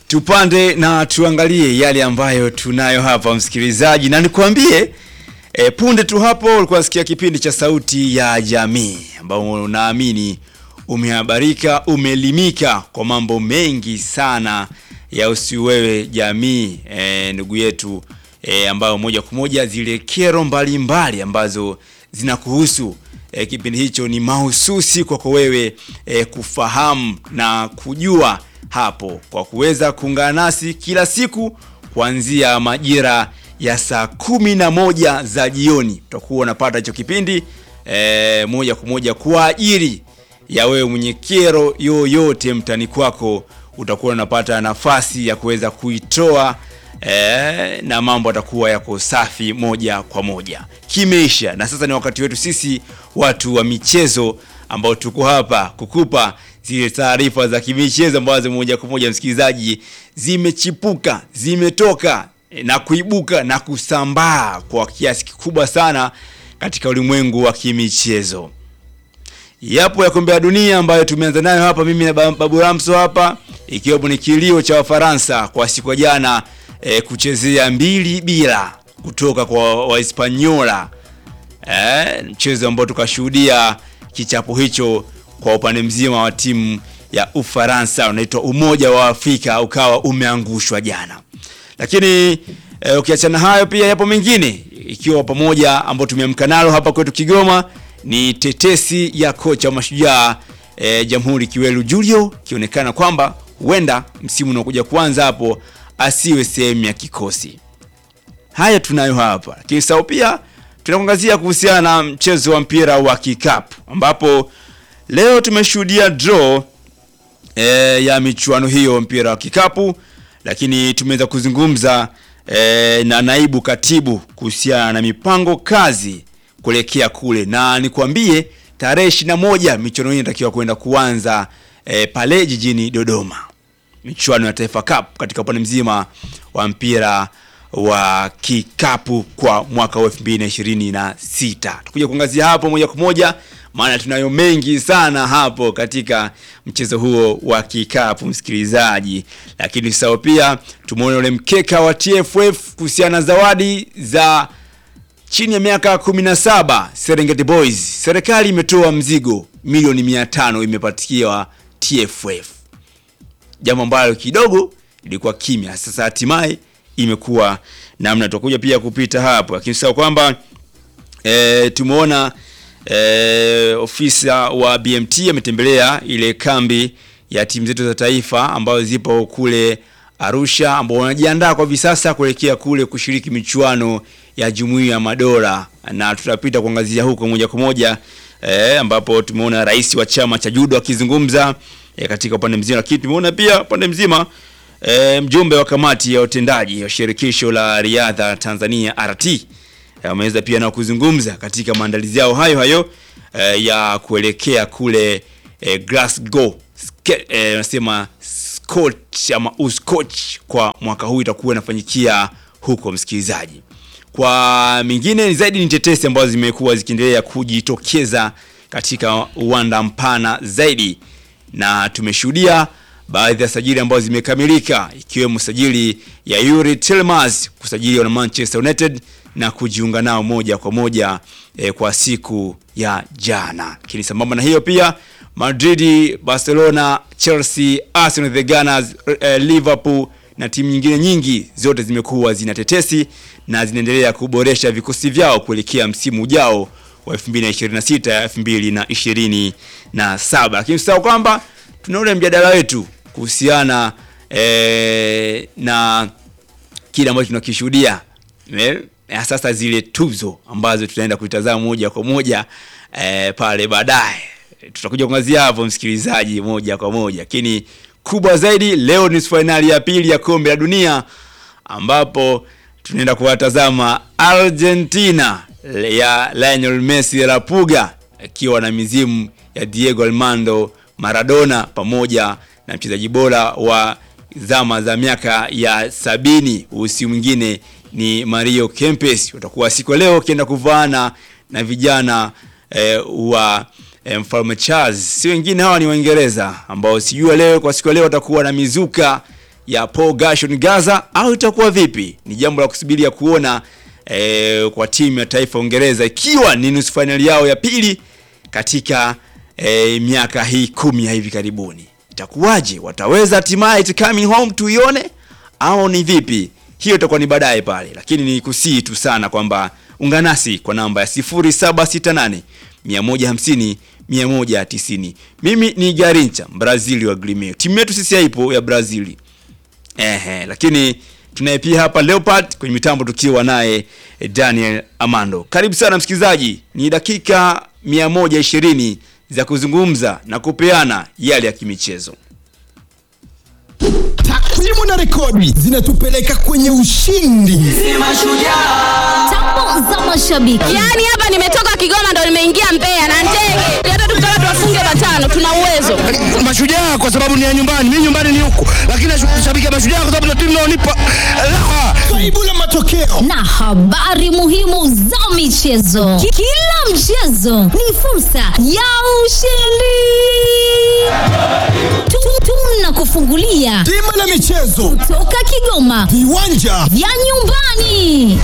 tupande na tuangalie yale ambayo tunayo hapa msikilizaji, na nikwambie e, punde tu hapo ulikuwa nasikia kipindi cha Sauti ya Jamii ambao unaamini umehabarika, umeelimika kwa mambo mengi sana ya usiwewe jamii e, ndugu yetu e, ambayo moja kwa moja zile kero mbalimbali mbali ambazo zinakuhusu e, kipindi hicho ni mahususi kwako wewe e, kufahamu na kujua hapo kwa kuweza kuungana nasi kila siku kuanzia majira ya saa kumi na moja za jioni utakuwa unapata hicho kipindi e, moja kwa moja kwa ajili ya wewe mwenye kero yoyote mtani kwako utakuwa unapata nafasi ya kuweza kuitoa e, na mambo atakuwa yako safi moja kwa moja kimeisha na sasa ni wakati wetu sisi watu wa michezo ambao tuko hapa kukupa zile taarifa za kimichezo ambazo moja kwa moja msikilizaji zimechipuka zimetoka e, na kuibuka na kusambaa kwa kiasi kikubwa sana katika ulimwengu wa kimichezo yapo ya kombe la dunia ambayo tumeanza nayo hapa mimi na babu Ramso hapa ikiwepo ni kilio cha Wafaransa kwa siku ya jana e, kuchezea mbili bila kutoka kwa Wahispaniola e, mchezo ambao tukashuhudia kichapo hicho kwa upande mzima wa timu ya Ufaransa unaitwa Umoja wa Afrika ukawa umeangushwa jana. Lakini e, ukiachana hayo pia yapo mengine ikiwa pamoja ambao tumeamka nalo hapa kwetu Kigoma ni tetesi ya kocha wa Mashujaa e, Jamhuri Kiwelu Julio ikionekana kwamba huenda msimu unaokuja kuanza hapo asiwe sehemu ya kikosi. Haya tunayo hapa, lakini sawa pia tunakuangazia kuhusiana na mchezo wa mpira wa kikapu ambapo leo tumeshuhudia draw e, ya michuano hiyo mpira wa kikapu, lakini tumeweza kuzungumza e, na naibu katibu kuhusiana na mipango kazi kuelekea kule, na nikwambie tarehe ishirini na moja michuano hii inatakiwa kwenda kuanza e, pale jijini Dodoma, michuano ya Taifa Cup katika upande mzima wa mpira wa kikapu kwa mwaka wa 2026. Tukuja kuangazia hapo moja kwa moja, maana tunayo mengi sana hapo katika mchezo huo wa kikapu msikilizaji, lakini sasa pia tumeona ule mkeka wa TFF kuhusiana na zawadi za chini ya miaka 17 Serengeti Boys. Serikali imetoa mzigo milioni 500 imepatikiwa TFF, jambo ambalo kidogo ilikuwa kimya. Sasa hatimaye imekuwa namna. Tutakuja pia kupita hapo, lakini sasa kwamba e, tumeona e, ofisa wa BMT ametembelea ile kambi ya timu zetu za taifa ambazo zipo kule Arusha, ambao wanajiandaa kwa hivi sasa kuelekea kule kushiriki michuano ya Jumuiya ya Madola, na tutapita kuangazia huko moja kwa moja e, ambapo tumeona rais wa chama cha judo akizungumza e, katika upande mzima, lakini tumeona pia upande mzima E, mjumbe wa kamati ya utendaji ya shirikisho la riadha Tanzania RT ameweza pia na kuzungumza katika maandalizi yao hayo hayo e, ya kuelekea kule e, Glasgow nasema e, Scotch ama Uskoch kwa mwaka huu itakuwa inafanyikia huko, msikilizaji. Kwa mingine zaidi ni tetesi ambazo zimekuwa zikiendelea kujitokeza katika uwanda mpana zaidi, na tumeshuhudia baadhi ya sajili ambazo zimekamilika ikiwemo sajili ya Yuri Tillmans kusajiliwa na Manchester United na kujiunga nao moja kwa moja eh, kwa siku ya jana. Lakini sambamba na hiyo pia Madrid, Barcelona, Chelsea, Arsenal, the Gunners, eh, Liverpool na timu nyingine nyingi zote zimekuwa zina tetesi na zinaendelea kuboresha vikosi vyao kuelekea msimu ujao wa 2026 2027. Lakini sasa kwamba tuna ule mjadala wetu kuhusiana e, na kile ambacho tunakishuhudia e, sasa zile tuzo ambazo tutaenda kutazama moja kwa moja e, pale baadaye tutakuja kuangazia hapo msikilizaji, moja kwa moja. Lakini kubwa zaidi leo ni fainali ya pili ya kombe la dunia ambapo tunaenda kuwatazama Argentina ya Lionel Messi la Puga akiwa na mizimu ya Diego Armando Maradona pamoja na mchezaji bora wa zama za miaka ya sabini usi mwingine ni Mario Kempes. Watakuwa siku leo wakienda kuvaana na vijana eh, wa eh, Mfalme Charles, si wengine hawa ni Waingereza ambao sijua leo kwa siku leo watakuwa na mizuka ya Paul Gershon Gaza au itakuwa vipi? Ni jambo la kusubiria kuona eh, kwa timu ya taifa Uingereza ikiwa ni nusu fainali yao ya pili katika eh, miaka hii kumi ya hivi karibuni. Itakuwaje? Wataweza hatimaye it coming home tuione au ni vipi? Hiyo itakuwa ni baadaye pale, lakini ni kusii tu sana kwamba ungana nasi kwa namba ya 0768 150 190. Mimi ni Garincha Brazili wa Grêmio. Timu yetu sisi haipo ya Brazili. Ehe, lakini tunaye pia hapa Leopard kwenye mitambo tukiwa naye eh, Daniel Amando. Karibu sana msikilizaji, ni dakika 120 za kuzungumza na kupeana yale ya kimichezo. Takwimu na rekodi zinatupeleka kwenye ushindi. Tambo za mashabiki. Yaani hapa nimetoka Kigoma ndo nimeingia Mbeya na ndege. Hata tukitaka tuwafunge matano tuna uwezo. mashujaa kwa sababu ni ya nyumbani, mimi nyumbani ni huku, lakini nashabikia mashujaa kwa sababu ndio timu inaonipa raha. Kaibu la matokeo na habari muhimu za michezo. Ki- Kila mchezo ni fursa ya ushindi. Tu- Tunakufungulia bima la michezo, toka Kigoma viwanja vya nyumbani.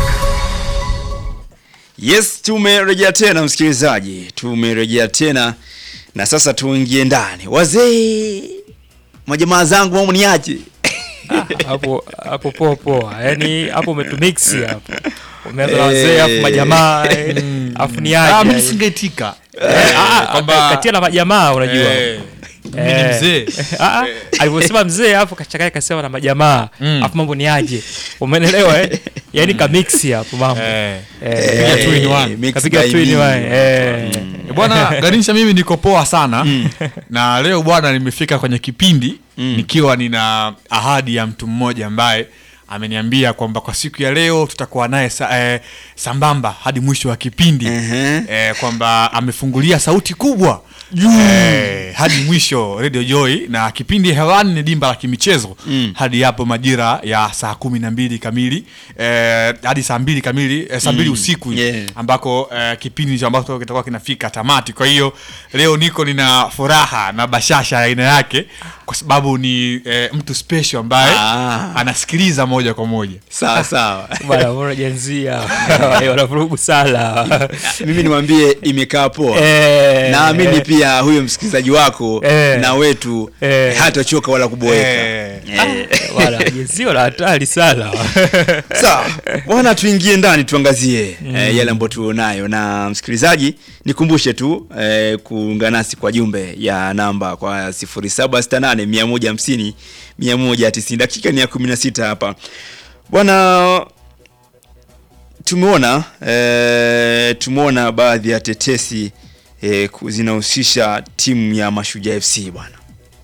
Yes, tumerejea tena msikilizaji, tumerejea tena na sasa tuingie ndani. Wazee, majamaa zangu, mambo ni aje? hapo hapo poa poa, yani hapo umetumix hapo, umeanza na wazee afu majamaa eh, afu ni Ah, aje mimi singeitika Eh, ah, kwamba- katia na majamaa unajua Eh, mimi ni Eh. mzee Ah, ah, alivyosema mzee hapo kachanganya kasema na majamaa Mm. afu mambo ni aje, umenelewa eh? Yani kamix hapo mambo Eh. Eh, Kapiga two in one. mix kapiga by two in me. one, eh. Eh, bwana Ganisha, mimi niko poa sana na leo bwana, nimefika kwenye kipindi nikiwa nina ahadi ya mtu mmoja ambaye ameniambia kwamba kwa siku ya leo tutakuwa naye sa, eh, sambamba hadi mwisho wa kipindi Ehe. eh, kwamba amefungulia sauti kubwa eh, hadi mwisho Radio Joy na kipindi hewani ni dimba la kimichezo hadi hapo majira ya saa kumi na mbili kamili eh, hadi saa mbili kamili eh, saa mbili usiku Yeah. ambako eh, kipindi hicho ambacho kitakuwa kinafika tamati. Kwa hiyo leo niko nina furaha na bashasha ya aina yake, kwa sababu ni eh, mtu special ambaye Ah. anasikiliza moja kwa moja. Sawa sawa. Bwana mbona jenzia wanavurugu sana Mimi niwaambie imekaa poa. Eh, Naamini eh. pia huyo msikilizaji wako Eh. na wetu Eh. hatachoka wala kuboeka. Eh. Eh. Bwana jenzia la hatari sana Sawa bwana, tuingie ndani tuangazie eh, yale ambayo tuonayo. Na msikilizaji, nikumbushe tu eh, kuungana nasi kwa jumbe ya namba kwa 0768 150 190. Dakika ni ya 16 hapa bwana. Tumeona eh, tumeona baadhi ya tetesi eh, ku- zinahusisha timu ya Mashujaa FC bwana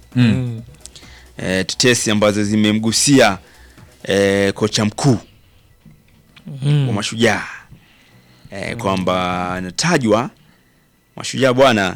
eh, tetesi ambazo zimemgusia eh, kocha mkuu wa Mashujaa eh, kwamba anatajwa Mashujaa bwana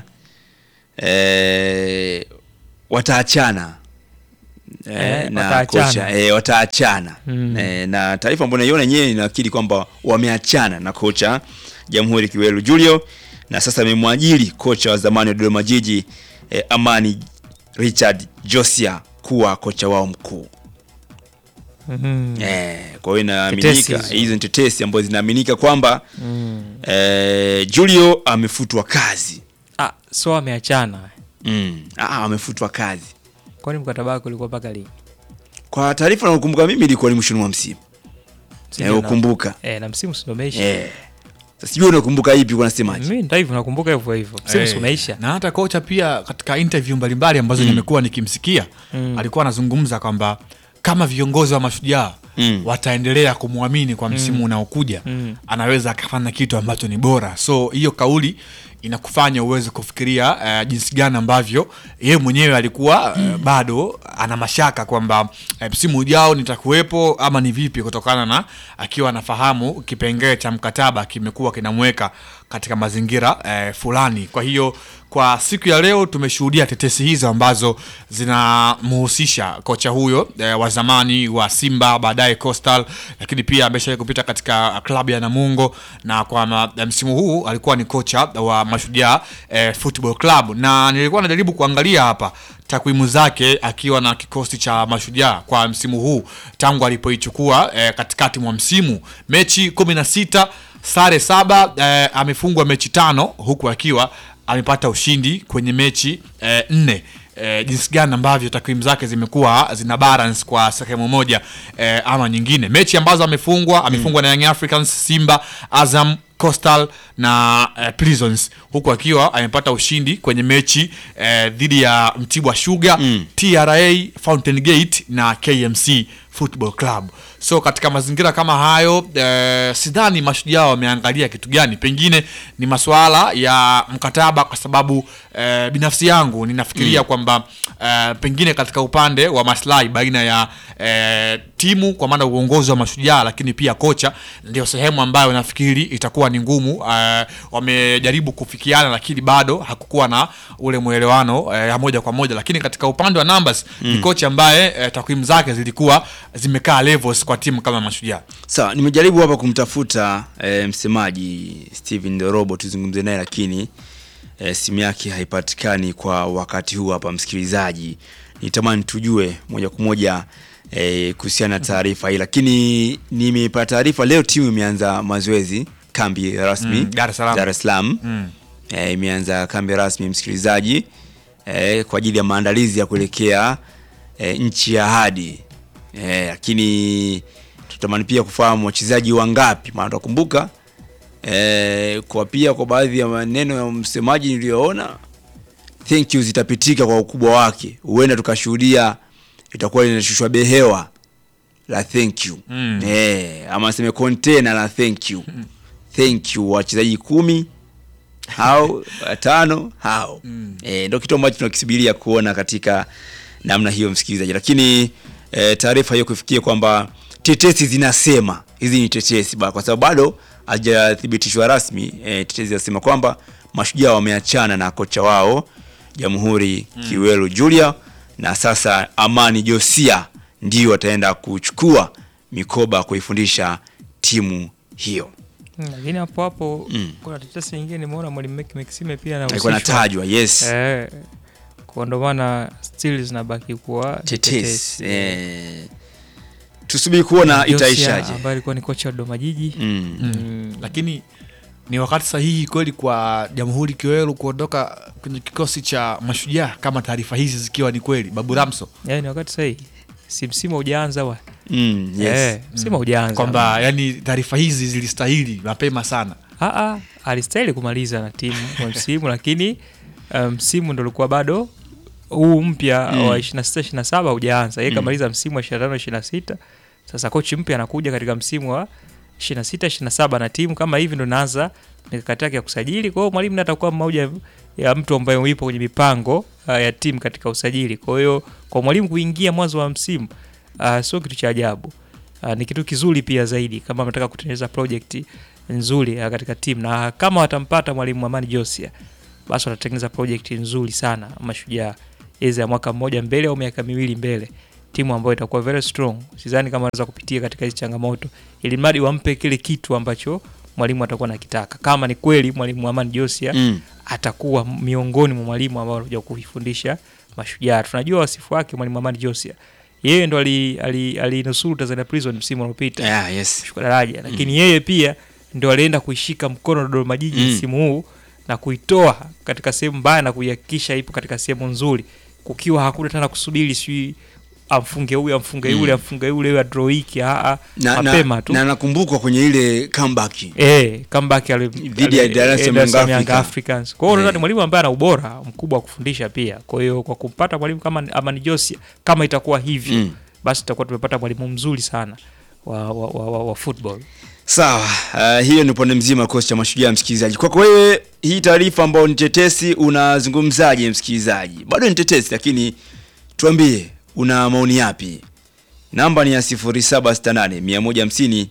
eh, wataachana eh, Eh, na wataachana. kocha eh, wataachana Mm. eh, na taarifa ambayo naiona yenyewe inaakili kwamba wameachana na kocha Jamhuri Kiwelu Julio na sasa amemwajiri kocha wa zamani wa Dodoma Jiji eh, Amani Richard Josia kuwa kocha wao mkuu. Mhm. Eh, kwa hiyo Tetesi inaaminika hizo. hizo ni tetesi ambazo zinaaminika kwamba eh, Julio amefutwa kazi. Ah, so ameachana Mm. Ah, amefutwa kazi. kwani mkataba wake ulikuwa mpaka lini Kwa taarifa nakumbuka mimi ilikuwa ni mwishoni mwa msimu. Sijui Eh, na- ukumbuka. eh, na msimu si ndo umeisha Eh. Sasa sijui unakumbuka ipi kwa nasemaje? mimi ndo hivyo nakumbuka hivyo hivyo msimu si Eh, umeisha na hata kocha pia katika interview mbalimbali ambazo nimekuwa nikimsikia alikuwa anazungumza kwamba kama viongozi wa mashujaa Mm. wataendelea kumwamini kwa msimu unaokuja anaweza akafanya kitu ambacho ni bora so hiyo kauli inakufanya uweze kufikiria uh, jinsi gani ambavyo yeye mwenyewe alikuwa uh, bado ana mashaka kwamba eh, msimu ujao nitakuwepo ama ni vipi kutokana na akiwa anafahamu kipengele cha mkataba kimekuwa kinamweka katika mazingira eh, fulani kwa hiyo kwa siku ya leo tumeshuhudia tetesi hizo ambazo zinamhusisha kocha huyo eh, wa zamani wa Simba baadaye Coastal, lakini pia ameshawahi kupita katika klabu ya Namungo na kwa ma, msimu huu alikuwa ni kocha wa Mashujaa eh, Football Club, na nilikuwa najaribu kuangalia hapa takwimu zake akiwa na kikosi cha Mashujaa kwa msimu huu tangu alipoichukua eh, katikati mwa msimu, mechi kumi na sita sare saba eh, amefungwa mechi tano huku akiwa amepata ushindi kwenye mechi eh, nne eh, jinsi gani ambavyo takwimu zake zimekuwa zina balance kwa sehemu moja eh, ama nyingine. Mechi ambazo amefungwa amefungwa na Young Africans, Simba, Azam Coastal na eh, Prisons huku akiwa amepata ushindi kwenye mechi eh, dhidi ya Mtibwa Sugar TRA, Fountain Gate na KMC Football Club. So katika mazingira kama hayo eh, sidhani mashujaa wameangalia kitu gani, pengine ni masuala ya mkataba, kwa sababu eh, binafsi yangu ninafikiria kwamba eh, pengine katika upande wa maslahi baina ya eh, timu kwa maana uongozi wa mashujaa, lakini pia kocha, ndio sehemu ambayo nafikiri itakuwa ni ngumu. Eh, wamejaribu kufikiana, lakini bado hakukuwa na ule mwelewano eh, ya moja kwa moja, lakini katika upande wa numbers ni kocha ambaye eh, takwimu zake zilikuwa zimekaa levels kwa timu kama mashujaa. Sawa, nimejaribu hapa kumtafuta e, msemaji Steven Dorobo tuzungumze naye, lakini e, simu yake haipatikani kwa wakati huu hapa. Msikilizaji, nitamani tujue moja kwa moja e, kuhusiana na taarifa hii, lakini nimepata taarifa leo timu imeanza mazoezi kambi rasmi Mm, Dar es Salaam. Dar es Salaam Mm. e, imeanza kambi rasmi msikilizaji, e, kwa ajili ya maandalizi ya kuelekea e, nchi ya ahadi e, lakini tutamani pia kufahamu wachezaji wangapi, maana tukumbuka e, kwa pia kwa baadhi ya maneno ya msemaji niliyoona, thank you zitapitika kwa ukubwa wake, huenda tukashuhudia itakuwa linashushwa behewa la thank you Mm. e, ama seme container la thank you thank you wachezaji kumi hao watano hao e, ndo kitu ambacho tunakisubiria kuona katika namna hiyo msikilizaji lakini e, taarifa hiyo kufikia kwamba tetesi zinasema hizi ni tetesi ba, kwa sababu bado hajathibitishwa rasmi e, tetesi zinasema kwamba mashujaa wameachana na kocha wao jamhuri kiwelu julia na sasa amani josia ndio wataenda kuchukua mikoba kuifundisha timu hiyo Mm, lakini hapo hapo Mm. kuna tetesi nyingine nimeona mwalimu Mek Maxime pia alikuwa anahusishwa. natajwa yes Eh, kwa ndo maana still zinabaki kuwa ni tetesi eh, tusubiri kuona Josia, itaishaje ambaye alikuwa ni kocha wa Dodoma Jiji mm. Mm. lakini ni wakati sahihi kweli kwa Jamhuri Kiwelu kuondoka kwenye kikosi cha Mashujaa kama taarifa hizi zikiwa ni kweli. Babu Ramso Eh, ni wakati sahihi si msimu haujaanza wa Mm, yes. eh, msimu haujaanza kwamba yani taarifa hizi zilistahili mapema sana. Ah, ah, alistahili kumaliza na timu kwa msimu lakini uh, msimu ndo ulikuwa bado huu mpya Mm. wa 26 27 haujaanza. Yeye Mm. kamaliza msimu wa 25 26. Sasa kochi mpya anakuja katika msimu wa 26 27 na timu kama hivi ndo inaanza mikakati yake ya kusajili. Kwa hiyo mwalimu naye atakuwa mmoja ya mtu ambaye yupo kwenye mipango uh, ya timu katika usajili. Kwa hiyo kwa mwalimu kuingia mwanzo wa msimu uh, sio kitu cha ajabu. Uh, ni kitu kizuri pia zaidi kama anataka kutengeneza project nzuri uh, katika timu na kama watampata mwalimu Amani Josia basi watatengeneza project nzuri sana Mashujaa iza ya mwaka mmoja mbele au miaka miwili mbele, timu ambayo itakuwa very strong. Sidhani kama wanaweza kupitia katika hizi changamoto, ili mradi wampe kile kitu ambacho mwalimu atakuwa nakitaka. Kama ni kweli mwalimu Amani Josia Mm. atakuwa miongoni mwa mwalimu ambao wanakuja kuifundisha Mashujaa. Tunajua wasifu wake mwalimu Amani Josia, yeye ndo alinusuru ali, ali Tanzania Prison msimu uliopita Yeah, yes. kushuka daraja lakini yeye pia ndo alienda kuishika mkono Dodoma Jiji Mm. msimu huu na kuitoa katika sehemu mbaya na kuihakikisha ipo katika sehemu nzuri, kukiwa hakuna tena kusubiri sijui amfunge huyu amfunge yule amfunge yule huyu draw hiki a a na, mapema na, tu na nakumbuka kwenye ile comeback eh comeback ali Dhidi ya ali- Dar es Salaam eh, Dar es Salaam Young Young Africa. Africans. Kwa hiyo Eh. nadhani mwalimu ambaye ana ubora mkubwa wa kufundisha pia. Kwa hiyo kwa kumpata mwalimu kama Amani Josia kama itakuwa hivyo Mm. basi tutakuwa tumepata mwalimu mzuri sana wa, wa, wa, wa, wa football. sawa uh, hiyo ni upande mzima wa kikosi cha mashujaa msikilizaji kwako wewe hii taarifa ambayo ni tetesi unazungumzaje msikilizaji bado ni tetesi lakini tuambie una maoni yapi namba ni ya 0768 150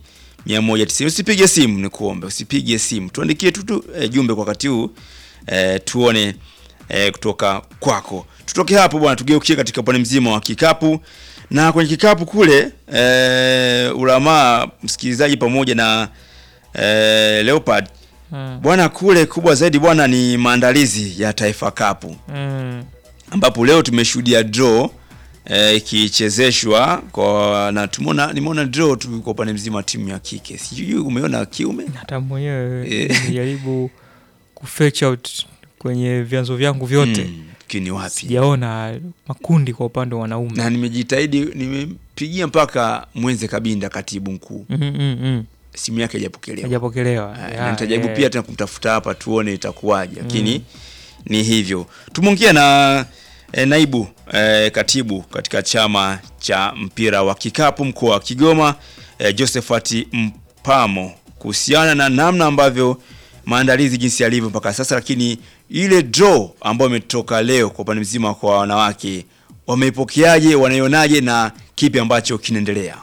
190 usipige simu ni kuombe usipige simu tuandikie tu tu e, jumbe kwa wakati huu e, tuone e, kutoka kwako tutoke hapo bwana tugeukie katika upande mzima wa kikapu na kwenye kikapu kule e, ulamaa msikilizaji pamoja na e, leopard Mm. bwana kule kubwa zaidi bwana ni maandalizi ya Taifa Cup Mm. ambapo leo tumeshuhudia draw eh, ikichezeshwa kwa na tumeona nimeona draw tu kwa upande mzima wa timu ya kike sijui umeona kiume hata mwenyewe Eh. nimejaribu kufetch out kwenye vyanzo vyangu vyote Mm, lakini wapi sijaona makundi kwa upande wa wanaume na nimejitahidi nimepigia mpaka mwenze kabinda katibu mkuu Mm, mm, mm. simu yake haijapokelewa hajapokelewa Ah, Ya, na nitajaribu eh. pia tena kumtafuta hapa tuone itakuwaje lakini ni hivyo tumeongea na eh, naibu eh, katibu katika chama cha mpira wa kikapu mkoa wa Kigoma eh, Josephat Mpamo kuhusiana na namna ambavyo maandalizi jinsi yalivyo mpaka sasa, lakini ile draw ambayo imetoka leo kwa upande mzima kwa wanawake wameipokeaje, wanaionaje na kipi ambacho kinaendelea?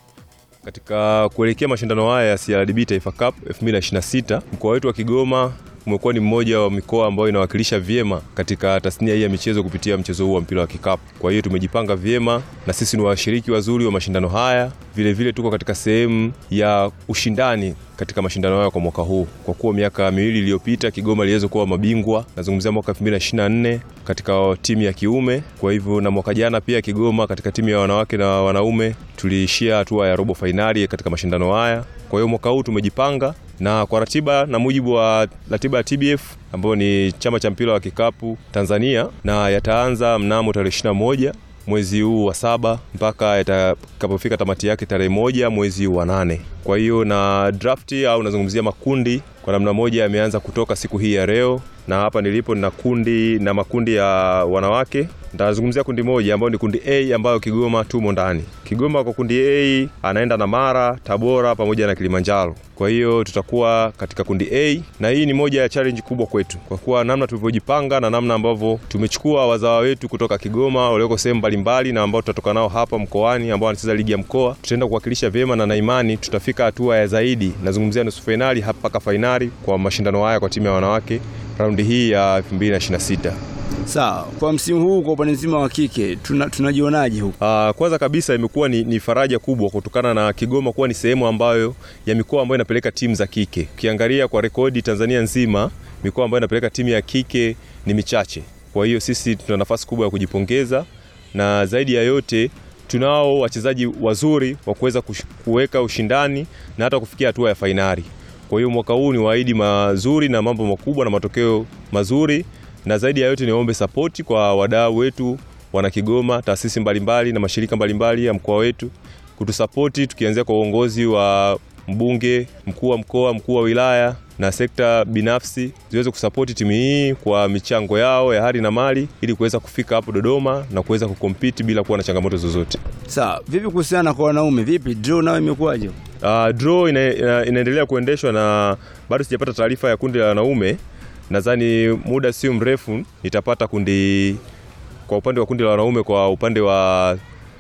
Katika kuelekea mashindano haya ya CRDB Taifa Cup 2026 mkoa wetu wa Kigoma umekuwa ni mmoja wa mikoa ambayo inawakilisha vyema katika tasnia hii ya michezo kupitia mchezo huu wa mpira wa kikapu. Kwa hiyo tumejipanga vyema na sisi ni washiriki wazuri wa mashindano haya. Vile vile tuko katika sehemu ya ushindani katika mashindano haya kwa mwaka huu, kwa kuwa miaka miwili iliyopita Kigoma iliweza kuwa mabingwa, nazungumzia mwaka 2024 katika timu ya kiume. Kwa hivyo na mwaka jana pia Kigoma katika timu ya wanawake na wanaume tuliishia hatua ya robo fainali katika mashindano haya. Kwa hiyo mwaka huu tumejipanga na kwa ratiba na mujibu wa ratiba ya TBF ambayo ni chama cha mpira wa kikapu Tanzania, na yataanza mnamo tarehe 21 mwezi huu wa saba mpaka yatakapofika tamati yake tarehe moja mwezi wa nane. Kwa hiyo na drafti au nazungumzia makundi kwa namna moja yameanza kutoka siku hii ya leo, na hapa nilipo nina kundi na makundi ya wanawake. Nitazungumzia kundi moja ambayo ni kundi A ambayo Kigoma tumo ndani. Kigoma kwa kundi A anaenda na Mara, Tabora pamoja na Kilimanjaro. Kwa hiyo tutakuwa katika kundi A na hii ni moja ya challenge kubwa kwetu kwa kuwa namna tulivyojipanga na namna ambavyo tumechukua wazawa wetu kutoka Kigoma walioko sehemu mbalimbali na ambao tutatoka nao hapa mkoani ambao wanacheza ligi ya mkoa, tutaenda kuwakilisha vyema na na imani tutafika hatua ya zaidi. Nazungumzia nusu fainali hapa mpaka fainali kwa mashindano haya kwa timu ya wanawake raundi hii ya 2026. Sawa, kwa msimu huu kwa upande mzima wa kike tuna, tunajionaje huku? Uh, kwanza kabisa imekuwa ni, ni faraja kubwa kutokana na Kigoma kuwa ni sehemu ambayo ya mikoa ambayo inapeleka timu za kike. Ukiangalia kwa rekodi Tanzania nzima, mikoa ambayo inapeleka timu ya kike ni michache. Kwa hiyo sisi tuna nafasi kubwa ya kujipongeza, na zaidi ya yote tunao wachezaji wazuri wa kuweza kush- kuweka ushindani na hata kufikia hatua ya fainali. Kwa hiyo mwaka huu ni waahidi mazuri na mambo makubwa na matokeo mazuri, na zaidi ya yote niombe sapoti kwa wadau wetu wana Kigoma, taasisi mbalimbali na mashirika mbalimbali ya mkoa wetu kutusapoti, tukianzia kwa uongozi wa mbunge, mkuu wa mkoa, mkuu wa wilaya na sekta binafsi ziweze kusapoti timu hii kwa michango yao ya hali na mali ili kuweza kufika hapo Dodoma na kuweza kukompiti bila kuwa na changamoto zozote. Sawa, vipi kuhusiana kwa wanaume? Vipi draw nayo imekuwaje? Uh, draw ina, ina, inaendelea kuendeshwa na bado sijapata taarifa ya kundi la wanaume. Nadhani muda sio mrefu nitapata kundi kwa upande wa kundi la wanaume, kwa upande wa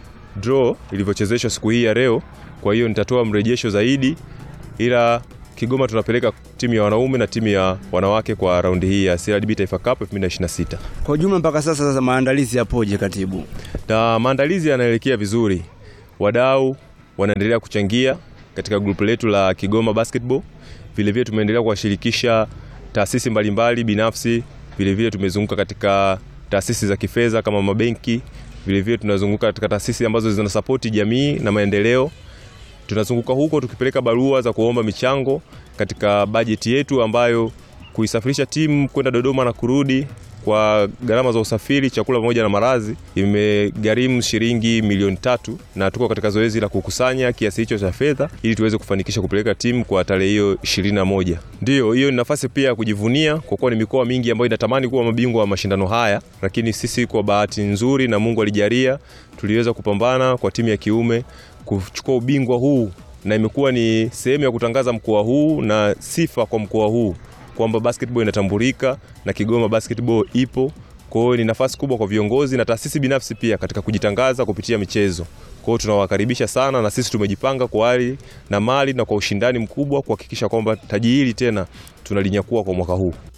draw ilivyochezeshwa siku hii ya leo. Kwa hiyo nitatoa mrejesho zaidi, ila Kigoma tunapeleka timu ya wanaume na timu ya wanawake kwa raundi hii ya CRDB Taifa Cup 2026. Kwa ujumla mpaka sasa, sasa maandalizi yapoje katibu? na maandalizi yanaelekea vizuri. Wadau wanaendelea kuchangia katika grupu letu la Kigoma Basketball. Vilevile tumeendelea kuwashirikisha taasisi mbalimbali binafsi. Vilevile tumezunguka katika taasisi za kifedha kama mabenki. Vilevile tunazunguka katika taasisi ambazo zinasapoti jamii na maendeleo. Tunazunguka huko tukipeleka barua za kuomba michango katika bajeti yetu ambayo kuisafirisha timu kwenda Dodoma na kurudi kwa gharama za usafiri, chakula pamoja na malazi imegharimu shilingi milioni tatu, na tuko katika zoezi la kukusanya kiasi hicho cha fedha ili tuweze kufanikisha kupeleka timu kwa tarehe hiyo ishirini na moja. Ndiyo, hiyo ni nafasi pia ya kujivunia kwa kuwa ni mikoa mingi ambayo inatamani kuwa mabingwa wa mashindano haya, lakini sisi kwa bahati nzuri na Mungu alijalia tuliweza kupambana kwa timu ya kiume kuchukua ubingwa huu, na imekuwa ni sehemu ya kutangaza mkoa huu na sifa kwa mkoa huu kwamba basketball inatambulika na Kigoma basketball ipo. Kwa hiyo ni nafasi kubwa kwa viongozi na taasisi binafsi pia katika kujitangaza kupitia michezo. Kwa hiyo tunawakaribisha sana, na sisi tumejipanga kwa hali na mali na kwa ushindani mkubwa kuhakikisha kwamba taji hili tena tunalinyakua kwa mwaka huu.